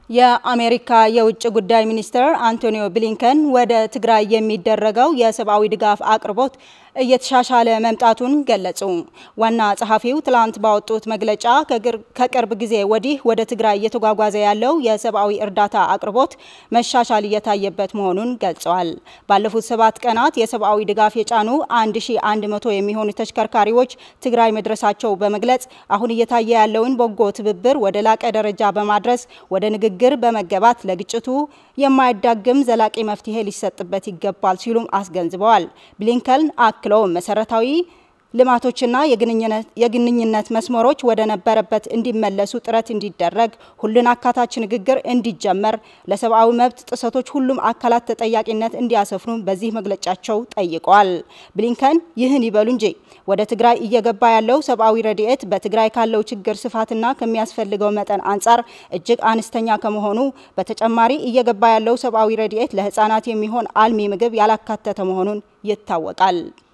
የአሜሪካ የውጭ ጉዳይ ሚኒስትር አንቶኒዮ ብሊንከን ወደ ትግራይ የሚደረገው የሰብአዊ ድጋፍ አቅርቦት እየተሻሻለ መምጣቱን ገለጹ። ዋና ጸሐፊው ትላንት ባወጡት መግለጫ ከቅርብ ጊዜ ወዲህ ወደ ትግራይ እየተጓጓዘ ያለው የሰብአዊ እርዳታ አቅርቦት መሻሻል እየታየበት መሆኑን ገልጸዋል። ባለፉት ሰባት ቀናት የሰብአዊ ድጋፍ የጫኑ 1100 የሚሆኑ ተሽከርካሪዎች ትግራይ መድረሳቸው በመግለጽ አሁን እየታየ ያለውን በጎ ትብብር ወደ ላቀ ደረጃ በማድረስ ወደ ንግግር በመገባት ለግጭቱ የማያዳግም ዘላቂ መፍትሄ ሊሰጥበት ይገባል ሲሉም አስገንዝበዋል። ብሊንከን አክለውም መሰረታዊ ልማቶችና የግንኙነት መስመሮች ወደ ነበረበት እንዲመለሱ ጥረት እንዲደረግ፣ ሁሉን አካታች ንግግር እንዲጀመር፣ ለሰብአዊ መብት ጥሰቶች ሁሉም አካላት ተጠያቂነት እንዲያሰፍኑ በዚህ መግለጫቸው ጠይቀዋል። ብሊንከን ይህን ይበሉ እንጂ ወደ ትግራይ እየገባ ያለው ሰብአዊ ረድኤት በትግራይ ካለው ችግር ስፋትና ከሚያስፈልገው መጠን አንጻር እጅግ አነስተኛ ከመሆኑ በተጨማሪ እየገባ ያለው ሰብአዊ ረድኤት ለህፃናት የሚሆን አልሚ ምግብ ያላካተተ መሆኑን ይታወቃል።